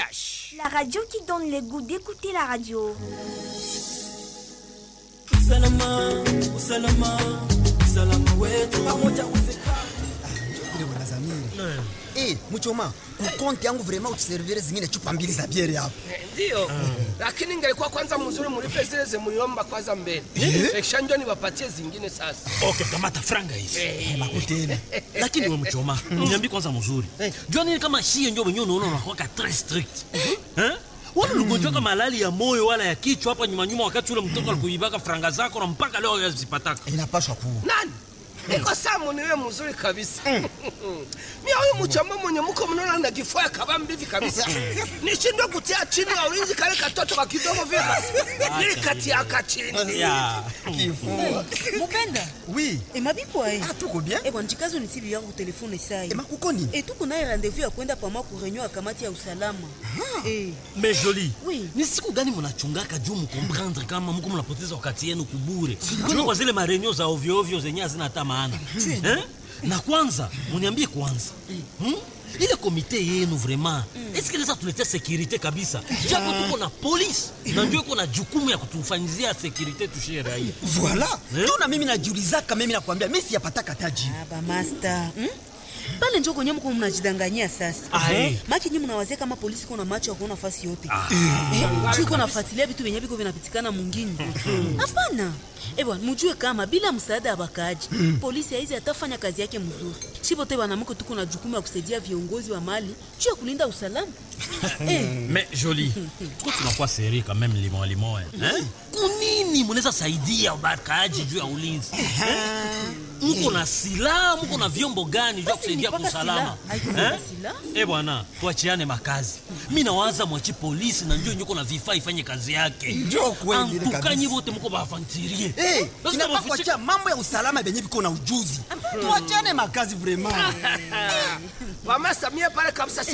RTVH. La radio qui donne le goût d'écouter la radio. usalama usalama usalama wetu pamoja uwezekana ile bwana Zamiri. Eh, mchoma, kukonti yangu vraiment utuservire zingine chupa mbili za biere hapo. Ndio, lakini ingelikuwa kwanza mzuri mulipe zile zemuliomba kwanza mbele, kisha ndio niwapatie zingine sasa. Okay, kamata franga hizi. Makutena. Lakini we mchoma, niambi kwanza mzuri. Jua nini kama shie ndio wenyewe unaona unakuwa très strict. Eh? Wala ugonjwa kama malali ya moyo wala ya kichwa hapa nyuma nyuma wakati ule mtoto alikuibaka franga zako na mpaka leo yazipataka. Inapashwa kuwa. Nani? Niko samu niwe mzuri kabisa. Mimi huyu mchamba mwenye mko mnaona na kifua kabambi hivi kabisa. Nishindwe kutia chini ya ulinzi kale katoto ka kidogo vile basi. Nilikatia ka chini. Ya. Kifua. mopenda Oui. emabipo aye Ah, tuko bien. ebwa njikazo nisibi yako telefone sai Ema kuko nini? etuku naye rendez-vous ya kwenda pama ku réunion ya kamati ya usalama Eh, Mais joli. Oui. Ni siku gani mnachungaka juu mkomprendre kama mko mnapoteza wakati yenu kubure? Kwani kwa zile marenio za ovyo ovyo zenye hazina hata maana. Eh? Na kwanza, muniambie kwanza. Hmm? Ile komite yenu vraiment, est-ce que inaweza tuletea securite kabisa? Japo tuko na polisi na ndio iko na jukumu ya kutufanyizia securite tushie raia. Voilà. Eh? Tuna mimi najiulizaka mimi nakwambia mimi siyapataka taji. ah, ba master hmm? pale njo kwenye mko mnajidanganyia sasa Aye. maki nyi mnawazia kama polisi iko na macho ya kuona fasi yote Eh, juu iko nafuatilia vitu vyenye viko vinapitikana mwingine hapana ebwa mujue kama bila msaada ya bakaaji polisi haizi atafanya kazi yake mzuri shipote banamuke tuko na jukumu ya kusaidia viongozi wa mali juu ya kulinda usalama eh, Mais joli. Tuko tunakuwa seri quand même limon limon. Eh? Kunini mnaweza saidia bakaaji juu ya ulinzi? Mko na silaha, mko na vyombo gani vya Basi kusaidia ni mpaka kusalama? silaha. Haiko mpaka silaha. Eh bwana, tuachiane makazi. Mimi nawaza mwachi polisi na ndio nyuko na vifaa ifanye kazi yake. Ndio kweli ile kabisa. Antukanyi wote mko bafantirie. Eh, Basi inafaa tunawafichi- kuachia mambo ya usalama benye biko na ujuzi. Tuachane makazi vraiment. Mama Samia pale kabisa